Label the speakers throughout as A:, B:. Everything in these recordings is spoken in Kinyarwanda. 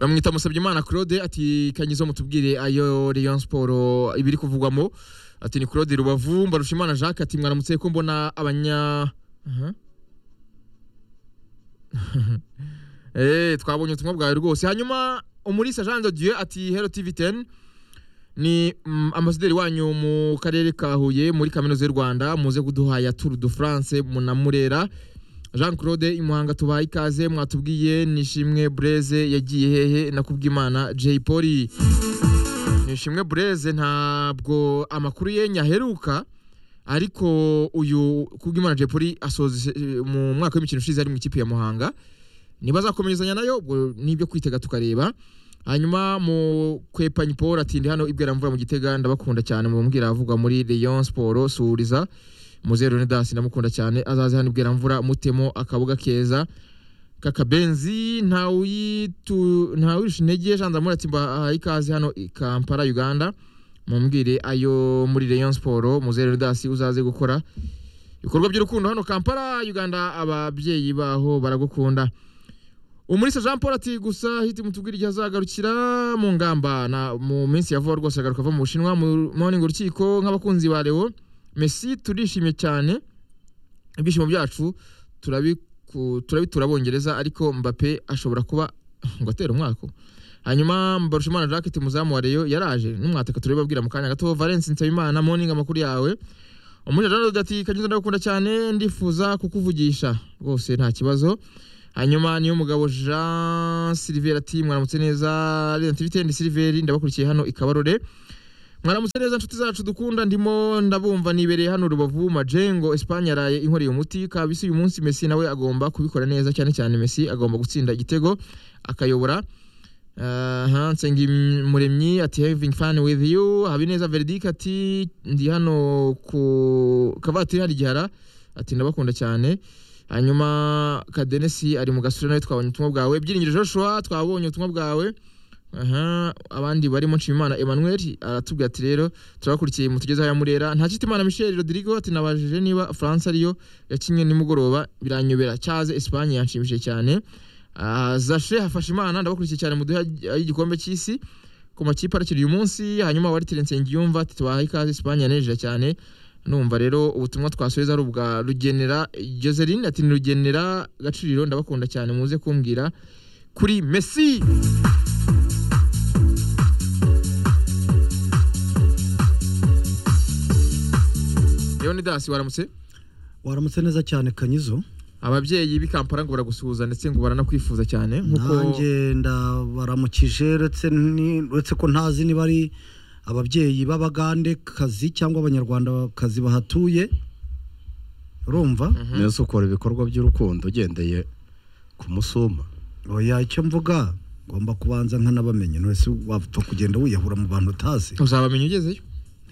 A: bamwita Musabye Claude ati kanyizo mutubwire ayo Rayon Sport ibiri kuvugwamo ati ni Claude Rubavu Mbarushimana Jacques ati mwaramutse ko mbona abanya Aha. eh twabonye ubutumwa bwawe rwose hanyuma umurisa Jean de Dieu ati Hello TV 10 ni mm, ambasaderi wanyu mu karere ka Huye muri kaminuza y'u Rwanda muze kuduha ya Tour de France munamurera Jean Claude Imuhanga tubaye ikaze mwatubwiye nishimwe Breze yagiye hehe nakubwimana Jay Polly nishimwe Breze ntabwo amakuru ye nyaheruka ariko uyu kubwimana Jay Polly asoza mu mwaka w'imikino ushize ari mu ikipe ya Muhanga niba azakomerezanya nayo ubwo nibyo kwitega tukareba hanyuma mu kwepanyi Paul ati ndi hano ibwira mvura mu gitega ndabakunda cyane mu mbwira avuga muri Rayon Sport suhuriza muzeru Leonidas ndamukunda cyane azaze hano ibwira mvura mutemo akabuga keza kakabenzi ntawuyitu ntawurisha intege janza muri ati mbahaye ikaze hano i Kampala Uganda mumbwire ayo muri Rayon Sport muzeru Leonidas uzaze gukora ibikorwa by'urukundo hano Kampala Uganda ababyeyi baho baragukunda umurisa jean paul ati gusa hiti mutubwira igihe azagarukira mu ngamba na mu minsi ya vuba rwose agaruka ava mu bushinwa mu morning urukiko nk'abakunzi ba leo messi turishimye cyane ibyishimo byacu turabiku- turabitura abongereza ariko mbappe ashobora kuba ngo atera umwaka hanyuma mbarushimana jacket muzamu wa leo yaraje n'umwataka turabibabwira mu kanya gato valence nsabimana morning amakuru yawe umurisa jean Claude ati kanyuze ndagukunda cyane ndifuza kukuvugisha rwose nta kibazo hanyuma niyo mugabo Jean Silver ati mwaramutse neza Radiant Vitende Silver ndabakurikiye hano ikabarore mwaramutse neza nshuti zacu dukunda ndimo ndabumva nibereye hano Rubavu Majengo Espagne yaraye inkoreye umuti kabisi uyu munsi Messi nawe agomba kubikora neza cyane cyane Messi agomba gutsinda igitego akayobora aha nsengi muremyi ati having fun with you habineza verdict ati ndi hano ku kavatiri hari gihara ati ndabakunda cyane hanyuma kadenesi ari mu gasura nawe twabonye ubutumwa bwawe byiringiro joshua twabonye ubutumwa bwawe aha abandi barimo nshimimana emmanuel aratubwira ati rero turabakurikiye mutugezeho ya murera nta kitimana michel rodrigo ati nabajije niba france ariyo yakinnye nimugoroba biranyobera cyaze espagne yanshimishije cyane Ah, zashe hafashe imana ndabakurikiye cyane mu duha y'igikombe cy'isi ku makipe arakiri uyu munsi hanyuma wari terence ngiyumva ati tubahaye ikaze espagne yanejeje cyane numva rero ubutumwa twasubiza ari ubwa rugenera joseline ati ni rugenera gacuriro ndabakunda cyane muze kumbwira kuri messi leonidas waramutse
B: waramutse neza cyane kanyizo
A: ababyeyi b'i kampala ngo baragusuhuza ndetse ngo baranakwifuza cyane nk'uko
B: nanjye ndabaramukije uretse ni- uretse ko ntazi niba ari ababyeyi b'abagandekazi cyangwa abanyarwandakazi bahatuye urumva
C: neza ukora ibikorwa by'urukundo ugendeye ku musuma
B: oya icyo mvuga ngomba kubanza nkanabamenye wese wapfa kugenda wiyahura mu bantu utazi
A: uzabamenya ugezeyo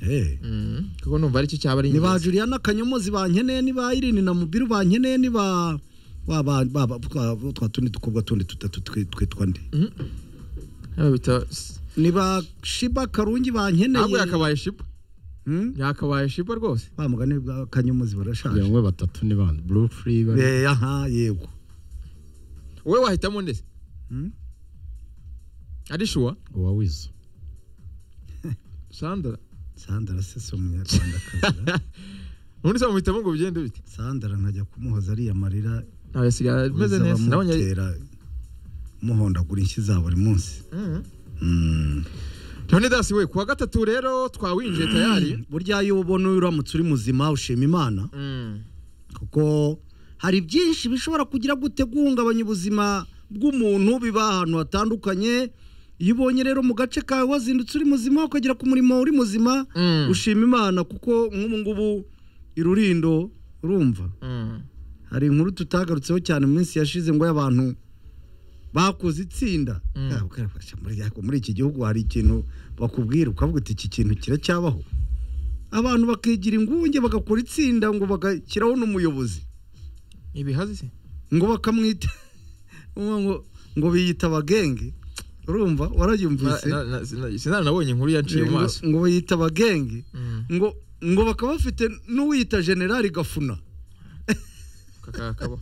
B: Eh.
A: Mm, kuko numva ari cyo cyaba ari
B: ni ba
A: ingenzi
B: juliana kanyomozi bankeneye ni ba irini na mubiru bankeneye ni ba wa ba- ba- ba- twa twa tundi dukobwa tundi dutatu twi- twitwa ndi
A: Hano bita s-
B: ni ba shiba karungi
A: ntabwo
B: bankeneye
A: yakabaye shipa
B: Hmm?
A: yakabaye shipa rwose
B: ba mugani bwa kanyomozi barashaje
C: bamwe batatu ni bande buru furi bari
B: Eh, aha yego
A: wowe wahitamo ndetse
B: Hmm?
A: ari shuwa
C: uwawize
A: sandara
B: sandara se si umunyarwandakazi ra?
A: ubundi se wamuhitamo ngo bigende bite
B: sandara nkajya kumuhoza ariya marira
A: nawe asigaye ameze
B: wiza
A: neza nabonye ari-
B: bamutera muhondagura inshyi za buri munsi
A: Mm.
B: Mm.
A: leonidas we kuwa gatatu rero twawinjiye tayari
B: burya iyo ubona uramutse uri muzima ushima imana
A: Mm.
B: kuko hari byinshi bishobora kugira gute guhungabanya ubuzima bw'umuntu biba ahantu hatandukanye iyo ubonye rero mu gace kawe wazindutse uri muzima ukagera ku murimo uri muzima
A: Mm.
B: ushima imana kuko nk'ubu ngubu irurindo urumva
A: Mm.
B: hari inkuru tutagarutseho cyane mu minsi yashize ngo y'abantu bakoze itsinda
A: Mm.
B: Ah, ukarafasha muri ya- muri iki gihugu hari ikintu bakubwira ukavuga uti iki kintu kiracyabaho abantu bakigira ingunge bagakora itsinda ngo bagashyiraho n'umuyobozi
A: ibihazi se
B: ngo bakamwita ngo ngo- ngo biyita abagenge urumva warayumvise
A: Na- na- na- sinari nabonye inkuru yanciye mu
B: ngo
A: maso
B: ngo biyita abagenge
A: Mm.
B: ngo ngo bakaba bafite n'uwiyita generali gafuna
A: Kaka- kakabaho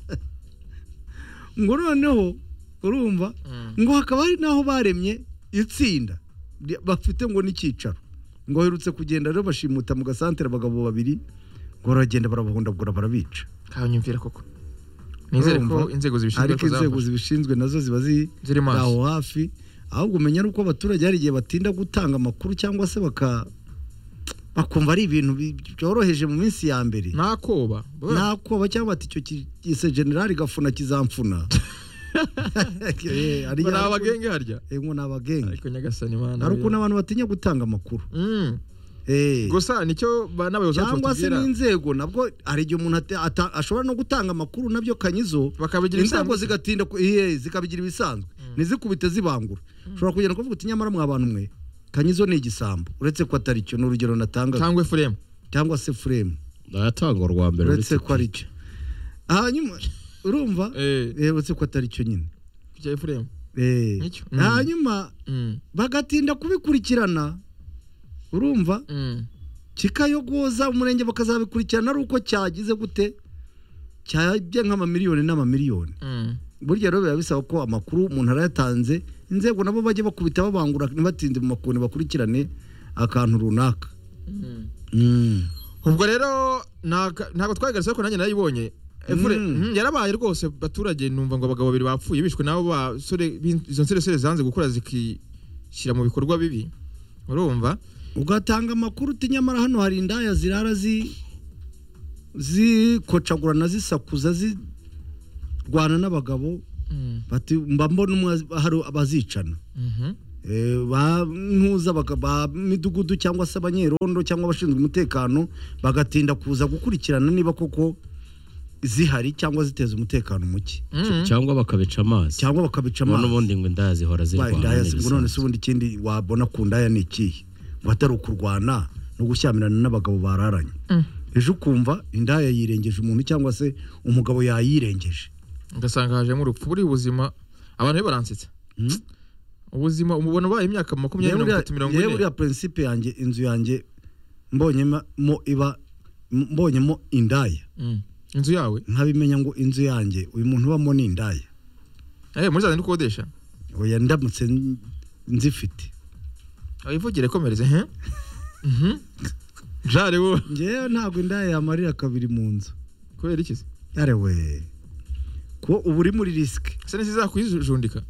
B: ngo noneho urumva ngo hakaba hari n'aho baremye itsinda ry- bafite ngo n'icyicaro ngo baherutse kugenda rero bashimuta mu gasantere abagabo babiri ngo baragenda barabahondagura barabica
A: kanyumvira koko nizere ko
B: Urumva?
A: inzego zibishinzwe
B: ariko
A: ko
B: inzego
A: zafashe
B: zibishinzwe nazo ziba ziri
A: ziri maso.
B: aho hafi ahubwo umenya ari uko abaturage hari igihe batinda gutanga amakuru cyangwa se baka bakumva ari ibintu bi- byoroheje mu minsi ya mbere
A: ntakoba
B: nakoba cyangwa bati icyo ki- ise generali gafuna kizamfuna Eh, hari
A: ni
B: igihe-
A: abagenge harya
B: Eh, ngo ni abagenge
A: ariko nyagasani mana
B: hari ukuntu
A: biriya.
B: abantu batinya gutanga amakuru
A: Mm.
B: Eh,
A: gusa nicyo ba- n'abayobozi bacu
B: cyangwa se
A: batubwira
B: n'inzego nabwo hari igihe umuntu ate- ata- ashobora no gutanga amakuru nabyo kanyizo
A: bakabigira
B: inzego
A: ibisanzwe
B: zigatinda ku- iye, zikabigira ibisanzwe ntizikubite zibangura ushobora kugenda kuvuga uti nyamara mwa bantu mwe kanyizo ni igisambo uretse ko atari cyo ni urugero natanga
A: cyangwa efuremu
B: cyangwa se furemu
C: nayatanga urwa mbere
B: uretse ko ari cyo hanyuma urumva
A: Eh,
B: Eh, uretse ko atari cyo nyine
A: bya efuremu
B: Eh,
A: Nicyo. Mm.
B: hanyuma
A: Mm.
B: bagatinda kubikurikirana urumva
A: Mm.
B: kikayogoza umurenge bakazabikurikirana ari uko cyagize gute cyajya nk'amamiliyoni n'amamiliyoni
A: Mm.
B: burya rero biba bisaba ko amakuru umuntu arayatanze inzego nabo bajya bakubita babangura ntibatinde mu makoni bakurikirane akantu runaka
A: Mm. ubwo rero ntago ntago twayigarutse ariko nanjye narayibonye Evure, mhm,
B: Mm.
A: yarabaye rwose baturage numva ngo abagabo babiri bapfuye bishwe nabo basore b'in- izo nsoresore zanze gukora zikishyira mu bikorwa bibi urumva
B: ugatanga amakuru uti nyamara hano hari indaya zirara zi zikocagurana zisakuza zirwana n'abagabo
A: Mm.
B: bati mba mbona umwe az- hari abazicana
A: Mhm.
B: Eh, ba ntuza baka- ba midugudu cyangwa se abanyerondo cyangwa abashinzwe umutekano bagatinda kuza gukurikirana niba koko zihari cyangwa ziteza umutekano muke
A: Mhm.
C: cyangwa bakabica amazi
B: cyangwa bakabica
C: ngo
B: amazi
C: n'ubundi ngo indaya zihora
B: Wabaye
C: zirwana
B: indaya si- ngo none se ubundi ikindi wabona ku ndaya ni ikihe ngo atari ukurwana no gushyamirana n'abagabo bararanye
A: Mm.
B: ejo ukumva indaya yirengeje umuntu cyangwa se umugabo yayirengeje
A: ugasanga hajemo urupfu buriya ubuzima abantu be baransetsa
B: Mm.
A: ubuzima umubona ubaye imyaka makumyabiri mirongo itatu mirongo
B: yewe
A: ine
B: uriya prinsipe yanjye inzu yanjye mbonyemo iba mbonyemo indaya
A: Mm. inzu yawe
B: nkabimenya ngo inzu yanjye uyu muntu ubamo ni indaya
A: Eh, muri za zindi ukodesha
B: oya ndamutse n- nzifite
A: wivugire komereze he Mhm. jari wowe
B: ngewe ntabwo indaya yamarira kabiri mu nzu
A: kubera iki se
B: yarewe ko uba uri muri risike
A: se ntizizakwijundika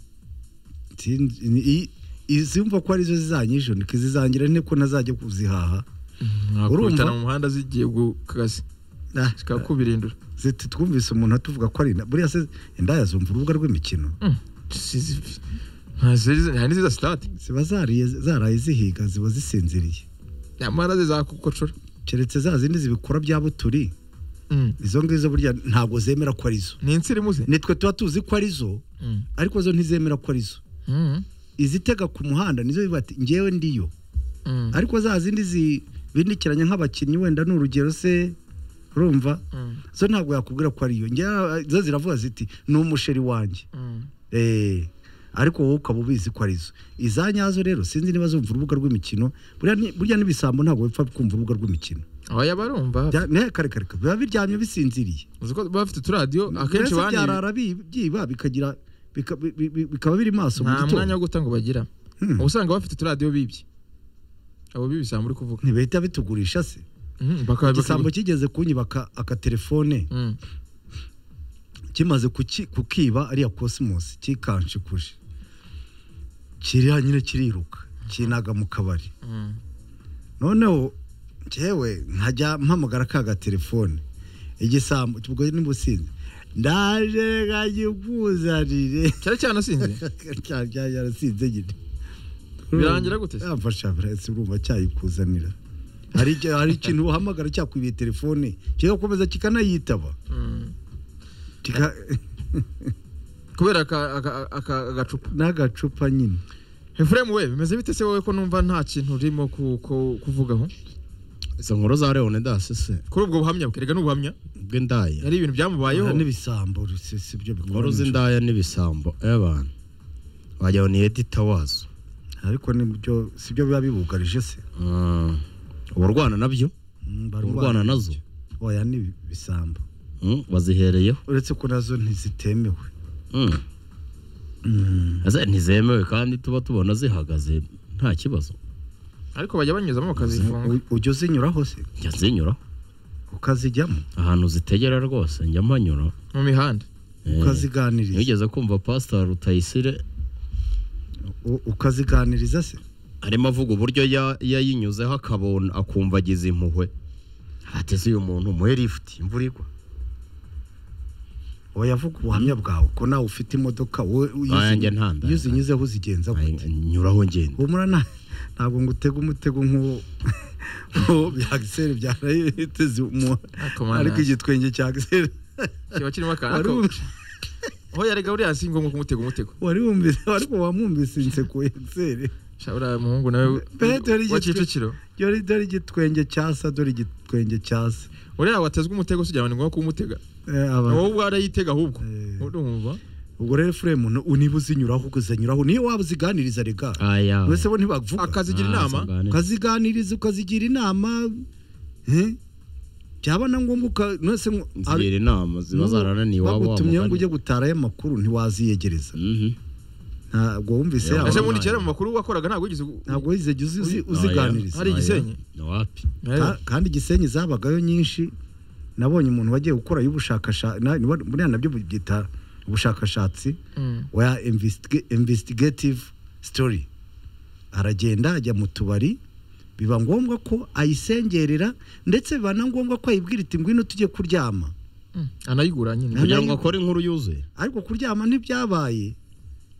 B: Sinzi- i- izumva ko arizo zizanyijundika izizangira nte ko ntazajya kuzihaha
A: nakubitana mu muhanda zigiye ku kazi
B: Ah,
A: zikaba kubirindura
B: ziti twumvise umuntu atuvuga ko ari inda buriya se indaya zumva urubuga rw'imikino
A: hari n'iziza sitade
B: ziba zariye zaraye zihiga ziba zisinziriye
A: nyamara zizakukocora
B: keretse za zindi zibikora bya buturi
A: Mm.
B: izo ngizo burya ntabwo zemera ko arizo
A: ni insina imuze
B: nitwe tuba tuzi ko arizo
A: Mm.
B: ariko zo ntizemera ko arizo
A: Mm.
B: izitega ku muhanda nizo biba ati ngewe ndiyo
A: Mm.
B: ariko za zindi zibindikiranya nk'abakinnyi wenda ni urugero se urumva
A: Mm.
B: zo ntabwo yakubwira ko ariyo ngewe zo ziravuga ziti ni umusheri wanjye
A: Mm.
B: Eh, ariko wowe ukaba ubizi ko arizo iza nyazo rero sinzi niba zumva urubuga rw'imikino burya ni- burya n'ibisambo ntabwo bipfa kumva urubuga rw'imikino
A: abaya barumva
B: Bya- ne, kare kare kare, biba biryamye bisinziriye
A: uzi ko baba bafite uturadiyo akenshi
B: Mbese
A: baniba
B: byarara bi- byiba bikagira bika- bi- bi- bi- bikaba biri maso mu
A: nta mwanya
B: gitondo
A: wo guta ngo bagira
B: Hmm.
A: uba usanga bafite uturadiyo bibye abo bibisanga uri kuvuga
B: ntibahita bitugurisha se
A: Mm, bakaba-
B: igisambo
A: bakaba-
B: kigeze kunyiba aka- akatelefone
A: Mm.
B: kimaze kuki- kukiba ariya cosmos kikanshikuje kiriya nyine kiriruka kinaga mu kabari
A: Mm.
B: noneho njyewe nkajya mpamagara ka gatelefone igisambo ubwo n'ubusinzi ndaje kagikuzanire
A: cyari cyanasinze
B: yarasinze nyine
A: Birangira gute se?
B: yamfasha birahise urumva cyayikuzanira hari icyo- hari ikintu uhamagara cyakwibiye telefone kigakomeza kikanayitaba
A: Mm.
B: kika-
A: kubera aka- aka- aka- agacupa
B: n'agacupa nyine
A: efuremu we bimeze bite se wowe ko numva nta kintu urimo ku- ku- kuvugaho
C: izo nkuru za leone dasi se
A: kuri ubwo buhamya bwe erega n'ubuhamya
C: bw'indaya
A: yari ibintu byamubayeho
B: Aha n'ibisambo si si byo
C: inkuru
B: bikora nijoro.
C: z'indaya n'ibisambo abantu wagira ngo ni edita wazo
B: ariko nibyo si byo biba bibugarije se
C: Mm. uba urwana nabyo
B: Mm, barwana
C: urwana nazo
B: oya ni ibisambo
C: Mm, wazihereyeho
B: uretse ko nazo ntizitemewe
C: Mm. Ese ntizemewe kandi tuba tubona zihagaze nta kibazo
A: ariko bajya banyuzamo bakazifunga
B: U- ujya uzinyuraho se
C: njya nzinyura
B: ukazijyamo
C: ahantu zitegera rwose njya mpanyura
A: mu mihanda
C: Eh,
B: ukaziganiriza
C: nigeze kumva pasita rutayisire
B: U- ukaziganiriza se
C: arimo avuga uburyo ya- yayinyuzeho akabona akumva agize impuhwe ateze uyu muntu umuhe lifuti imvura igwa
B: oya vuga ubuhamya bwawe ko nawe ufite imodoka wowe iyo uzi-
C: Nanjye nta ndaya.
B: iyo uzinyuzeho uzigenza gute
C: Ay- nyuraho ngenda
B: humura nta ntabwo ngo utege umutego nk'uwo bya giseri byarayiteze umuntu
A: Ariko mwana-
B: ariko igitwenge cya giseri
A: kiba kirimo
B: wari
A: akantu
B: wumvise-
A: aho yarega uriya si ngombwa kumutega umutego
B: wari wumvise ariko wamwumvise inseko ya giseri
A: Sha, uriya muhungu nawe w-
B: Petero
A: wa
B: igitwe-
A: Kicukiro
B: dore dore igitwenge cyasa dore igitwenge cyasa
A: uriya watezwe umutego si ni ngombwa kumutega
B: Eh, aba-
A: wowe ubwo arayitega ahubwo
B: Eh.
A: urumva
B: ubwo rero furemu niba uzinyuraho ukazanyuraho niyo waba uziganiriza reka
C: aya
B: mbese bo ntibavuga
A: akazigira
C: Ah,
A: inama
C: singanira.
B: ukaziganiriza ukazigira inama eh? byaba na ngombwa uka mwese mw-
C: zigira inama ziba
B: n'ubu
C: zarananiye iwabo
B: bagutumyeho ngo
C: wamugana.
B: ujye gutara aya makuru ntiwaziyegereza
C: Mhm.
B: ntabwo wumvise
C: Yo.
B: yaba-
A: ese
C: Ese
A: bundi kera mu makuru wakoraga ntabwo wigeze gu-
B: ntabwo wigeze jya uzi- uzi-
A: Oya.
B: uziganiriza
A: Hari Gisenyi?
C: Ni wapi
A: Eh,
B: Ka- kandi igisenyi zabagayo nyinshi nabonye umuntu wagiye gukora y'ubushakashatsi buriya nabyo byita ubushakashatsi
A: mm.
B: wa investig- investigative story aragenda ajya mu tubari biba ngombwa ko ayisengerera ndetse biba na ngombwa ko ayibwira iti ngwino tujye kuryama
A: Mm. anayigura nyine
C: kugira ngo
B: Nanayi-
C: akore inkuru yuzuye
B: ariko kuryama ntibyabaye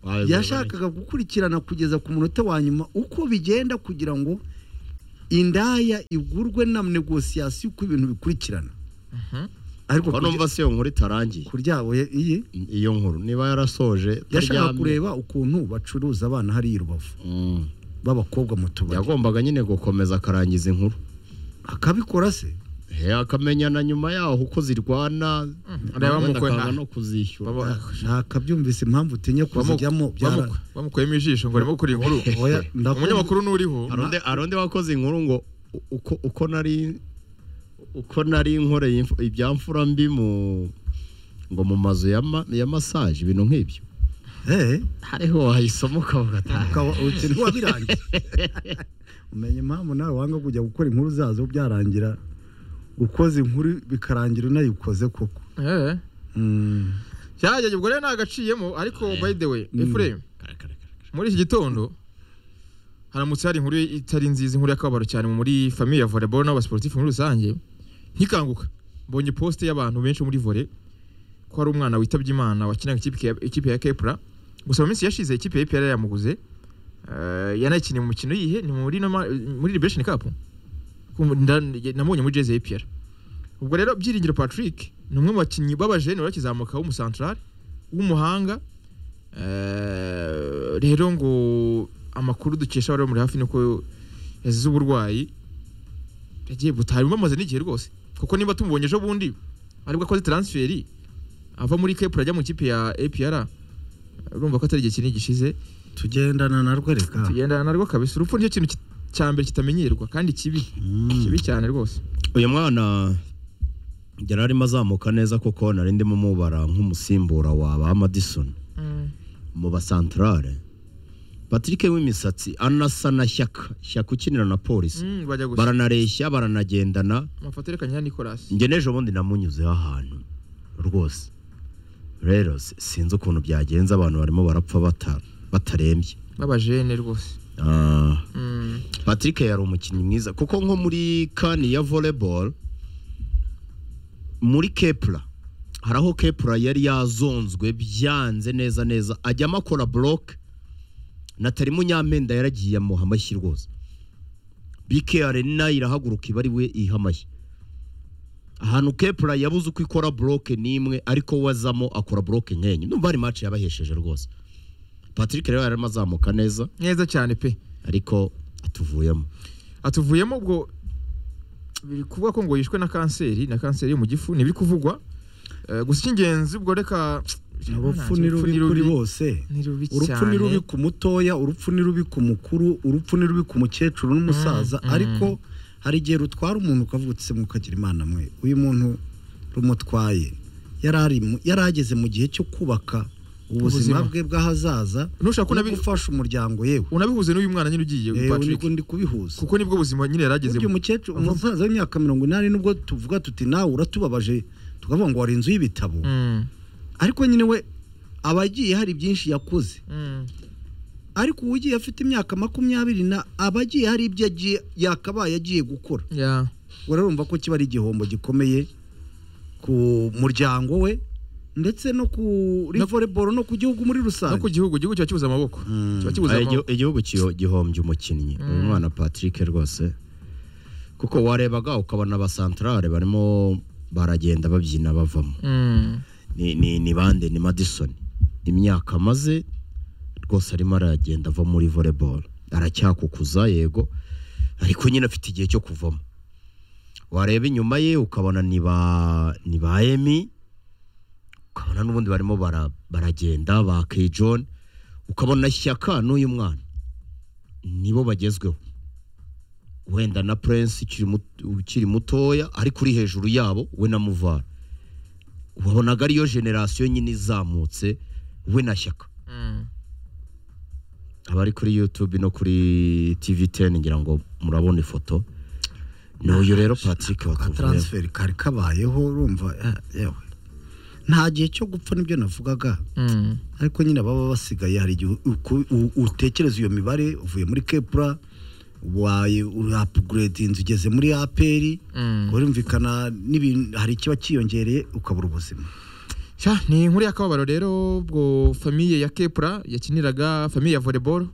C: Wayobewe
B: yashakaga gukurikirana kugeza ku munota wa nyuma uko bigenda kugira ngo indaya igurwe na negosiyasiyo uko ibintu bikurikirana
A: Mhm.
B: ariko
C: neza. ko numva si iyo nkuru itarangiye
B: kuryama iyi
C: iyo nkuru niba yarasoje
B: yashaka
C: taryamye.
B: kureba ukuntu bacuruza abana hariya i rubavu
C: Mm.
B: b'abakobwa mu tubari
C: yagombaga nyine gukomeza akarangiza inkuru
B: akabikora se
C: He, akamenyana nyuma yaho uko zirwana
A: areba
C: wenda
A: mukwe
C: akanga
A: nta-
C: no kuzishyura
A: Baba-
B: nakabyumvise impamvu utinya kuzijyamo
A: bamu-
B: byara
A: bamu- bamukuyemo ijisho ngo arimo gukora inkuru
B: oya ndakumva
A: umunyamakuru n'uriho
C: Hari undi- hari undi wakoze inkuru ngo u- uko uko nari uko nari nkoreye imf- ibyamfura mbi mu ngo mu mazu ya ma- ya massage ibintu nk'ibyo
B: eh
C: hariho wayisoma ukavuga ati
B: ukaba uti ntiwabirangiye umenya impamvu nawe wanga kujya gukora inkuru zazo byarangira ukoze inkuru bikarangira unayikoze koko
A: Eh.
B: Mm.
A: cyageze ubwo rero ntagaciyemo ariko by the way
B: Mm.
A: Ephraim
C: Kare, kare, kare, kare.
A: muri iki gitondo haramutse hari inkuru itari nziza inkuru y'akababaro cyane muri famiye ya volleyball n'abasportif muri rusange nkikanguka mbonye poste y'abantu benshi muri volley ko hari umwana witabye imana wakinaga ikipe ya- ikipe ya Kepra gusa mu minsi yashize ikipe ya APR yamuguze eh, yanayikiniye mu mukino yihe ni muri noma- muri Liberation Cup Kumva nda- namubonye muri jezi ya APR ubwo rero byiringiro Patrick ni umwe mu bakinnyi b'abajene bakizamuka w'umusantrale w'umuhanga Eh, rero ngo amakuru dukesha abari muri hafi ni uko yazize uburwayi yagiye butari bamaze n'igihe rwose kuko niba tumubonye ejo bundi aribwo akoze transferi ava muri Kepra ajya mu kipe ya APR urumva ko atari igihe kinini gishize
B: tugendana narwo reka
A: tugendana narwo kabisa urupfu nicyo kintu ki- cya mbere kitamenyerwa kandi kibi
B: Mm.
A: kibi cyane rwose
C: uyu mwana yari arimo azamuka neza kuko nari ndimo mubara nk'umusimbura wa ba madison mu basantarare patrick w'imisatsi anasa na shyaka shyaka ukinira na polisi
A: Mm, bajya gusa
C: baranareshya baranagendana
A: amafoto yerekanye ya Nicolas
C: njye n'ejo bundi namunyuzeho ahantu rwose rero si- sinzi ukuntu byagenze abantu barimo barapfa bata- batarembye
A: babajene rwose
C: Ah,
A: Mm,
C: patrick yari umukinnyi mwiza kuko nko muri kani ya volleyball muri kepura hari aho kepura yari yazonzwe byanze neza neza ajyamo akora boroke na tari munyamenda yaragiye amuha amashyi rwose bike arena irahaguruka iba ari we iha amashyi ahantu kepura yabuze uko ikora boroke n'imwe ariko we azamo akora boroke nk'enye numva hari maci yabahesheje rwose patrick rero yarimo azamuka neza
A: neza cyane pe
C: ariko atuvuyemo
A: atuvuyemo ubwo biri kuvuga ko ngo yishwe na kanseri na kanseri yo mu gifu ntibiri kuvugwa Eh, gusa icy'ingenzi ubwo reka
B: urupfu ni rubi kuri bose
A: ni rubi
B: urupfu ni rubi
A: cyane
B: ku mutoya urupfu ni rubi ku mukuru urupfu ni rubi ku mukecuru n'umusaza
A: Mm, mm.
B: ariko hari igihe rutwara umuntu ukavuga uti se mukagira imana mwe uyu muntu rumutwaye yari ari mu- yari ageze mu gihe cyo kubaka ubuzima
A: Ubuzima.
B: bwe bw'ahazaza
A: ntushaka
B: no
A: unabi
B: gufasha umuryango yewe
A: unabihuze n'uyu mwana nyine ugiye
B: Eh,
A: Patrick
B: ndi kubihuza
A: kuko nibwo buzima nyine yarageze
B: burya umukecuru
A: Avuga.
B: umusaza w'imyaka mirongo inani nubwo tuvuga tuti nawe uratubabaje tukavuga ngo wari inzu y'ibitabo ariko nyine we aba agiye hari byinshi yakuze ariko ugiye afite imyaka makumyabiri na aba agiye hari ibyo agiye yakabaye agiye gukora urarumva ko kiba ari igihombo gikomeye ku muryango we ndetse no kuri voleboro no ku gihugu muri
A: no
B: rusange
A: ku gihugu igihugu kiba kibuze amaboko
B: Mm.
A: kiba kibuze amaboko
C: igihugu kiyo- gihombye umukinnyi uyu mwana patrick rwose kuko warebaga ukabona abasantarare barimo baragenda babyina bavamo
A: Mm.
C: ni ni- ni bande ni madison imyaka amaze rwose arimo aragenda ava muri volleyball aracyakukuza yego ariko nyine afite igihe cyo kuvamo wareba inyuma ye ukabona ni ba ni ba emi ukabona n'ubundi barimo bara- baragenda ba kejon ukabona shyaka n'uyu mwana nibo bagezweho wenda na prince ukiri mut- ukiri mutoya ariko uri hejuru yabo we na muvara wabonaga ariyo generasiyo nyine izamutse we na shyaka
A: Mm.
C: abari kuri youtube no kuri tv 10 ngira ngo murabona ifoto ni uyu rero patrick
B: ka
C: watuvuyeho
B: taransiferi kari kabayeho urumva eh, yewe nta gihe cyo gupfa nibyo navugaga
A: Mm.
B: ariko nyine baba basigaye hari igihe uku- u- utekereza iyo mibare uvuye muri kepura waye urapuguredi inzu ugeze muri aperi
A: Mm.
B: urumvikana n'ibintu hari ikiba cyiyongereye ukabura ubuzima
A: Sha, ni inkuru y'akababaro rero ubwo famiye ya kepura yakiniraga famiye ya volleyball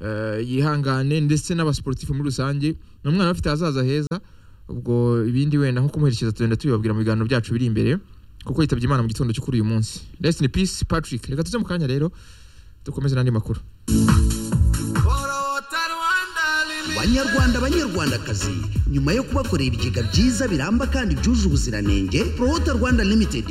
A: eh, yihangane ndetse n'abasiporutifu muri rusange ni umwana bafite ahazaza heza ubwo ibindi wenda nko kumuherekeza tugenda tubibabwira mu biganiro byacu biri imbere kuko yitabye imana mu gitondo cyo kuri uyu munsi rest in peace patrick reka tuze mu kanya rero dukomeze n'andi makuru
D: banyarwanda banyarwandakazi nyuma yo kubakorera ibigega byiza biramba kandi byuje ubuziranenge prohota rwanda limited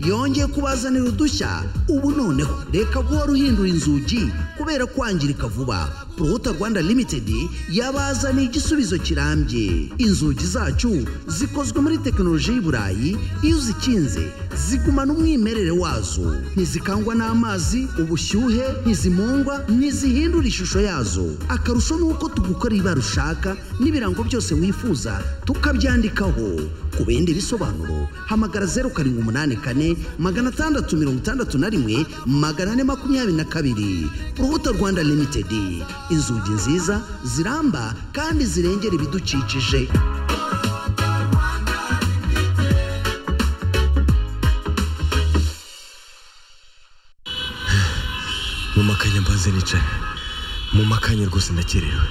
D: yongeye kubazanira udushya ubu noneho reka guhora uhindura inzugi kubera kwangirika vuba prohota rwanda limited yabazaniye igisubizo kirambye inzugi zacu zikozwe muri tekinoloji y'i burayi iyo uzikinze zigumana umwimerere wazo ntizikangwa n'amazi ubushyuhe ntizimungwa ntizihindura ishusho yazo akarusho ni uko tugukora ibara ushaka n'ibirango byose wifuza tukabyandikaho ku bindi bisobanuro hamagara zeru karindwi umunani kane magana atandatu mirongo itandatu na rimwe magana ane makumyabiri na kabiri urubuto rwanda limitedi inzugi nziza ziramba kandi zirengera ibidukikije
E: mu makanya mbanze nicara mu makanya rwose ndakerewe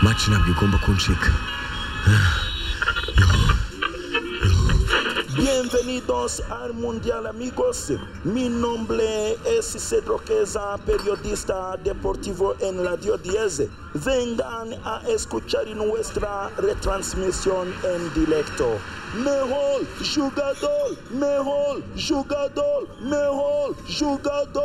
E: maci ntabwo igomba kuncika
F: Bienvenidos al Mundial amigos. Mi nombre es Cedro Queza, periodista deportivo en Radio 10. Vengan a escuchar nuestra retransmisión en directo. Mejor jugador, mejor jugador, mejor jugador.